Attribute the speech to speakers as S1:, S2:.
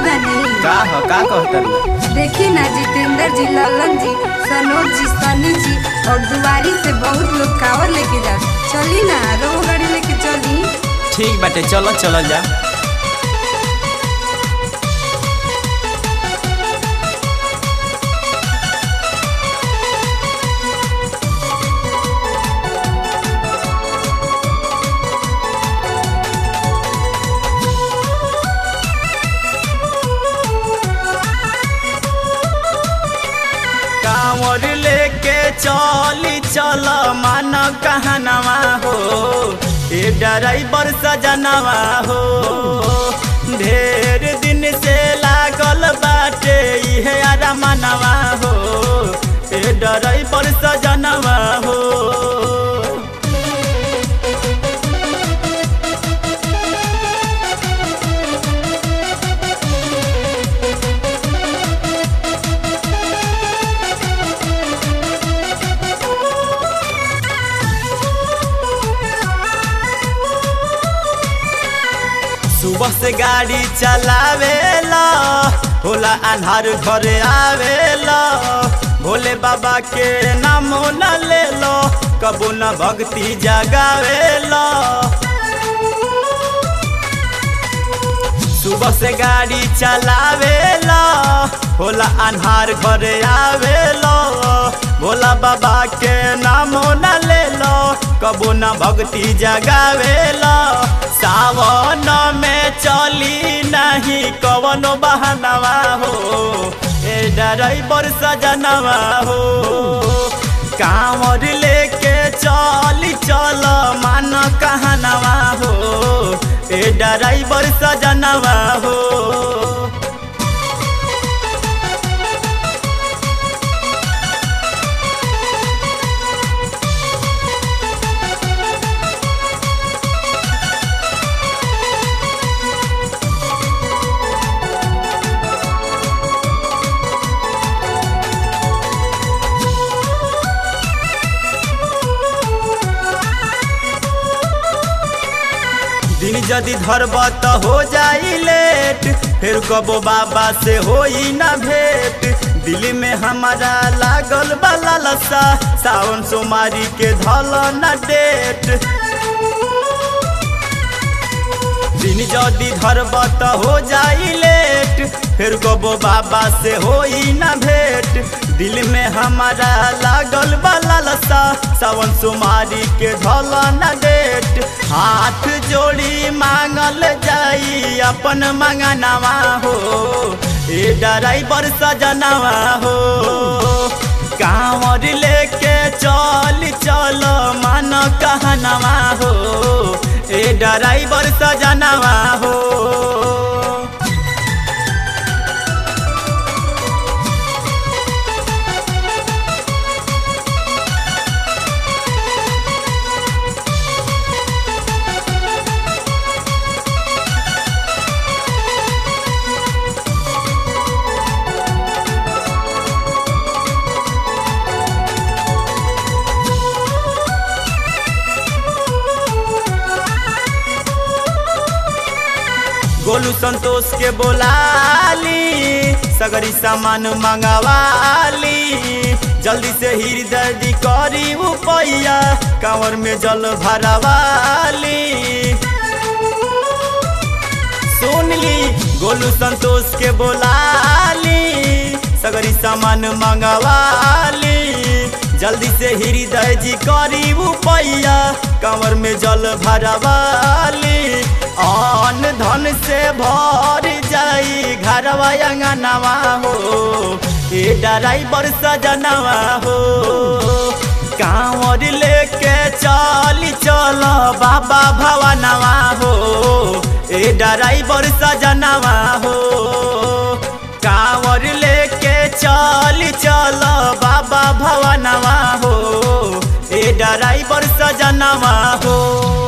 S1: बानी
S2: का ह का कहतर
S1: देखी ना जितेंद्र जी ललन जी सनोज जी सनी जी और दुआरी से बहुत लोग कावर लेके जा चली ना रो गाड़ी लेके चली
S2: ठीक बाटे चलो चलो जा कांवर लेके चली चल मान कहनवा हो ए ड्राइवर सजनवा हो ढेर दिन से लागल बाटे इहे अरमनवा हो ए ड्राइवर सजनवा हो सुबह से गाड़ी चलावेला होला अन्हार घरे आवेला भोले बाबा के नाम न ले लो कबू न भक्ति जगावेला सुबह से गाड़ी चलावेला होला अन्हार घरे आवेला भोला बाबा के नाम न ले लो कबू न भक्ति जगावेला सावन में चली नहीं कवनो बहनवा हो ए ड्राइवर सजनवा हो कांवर लेके चली चल मान कहनवा हो ए ड्राइवर सजनवा हो दिन यदि धरब त हो जाई लेट फिर कबो बाबा से होई ना भेंट दिल में हमारा लागल बाला लसा सावन सोमारी के धल न डेट दिन यदि धरब त हो जाई लेट फिर कबो बाबा से होई ना भेंट दिल में हमारा लागल बाला लसा सावन सोमारी के धल न डेट हाथ जोड़ी मांगल जाई अपन मंगनवा हो ए ड्राइवर सजनवा हो कांवर लेके चल चल मान कहनवा हो ए ड्राइवर सजनवा हो गोलू संतोष के बोलाली सगरी सामान मंगवाली जल्दी से हृदय करी उपैया कांवर में जल भरवाली सुन ली गोलू संतोष के बोलाली सगरी सामान मंगवाली जल्दी से हृदय जी करी उपैया कंवर में जल भरवाली अन धन से भर जाई घरवा अंगनवा हो ए ड्राइवर सजनवा हो कांवर लेके चली चल बाबा भवनवा हो ए ड्राइवर सजनवा हो कांवर लेके चली चल बाबा भवनवा हो ए ड्राइवर सजनवा हो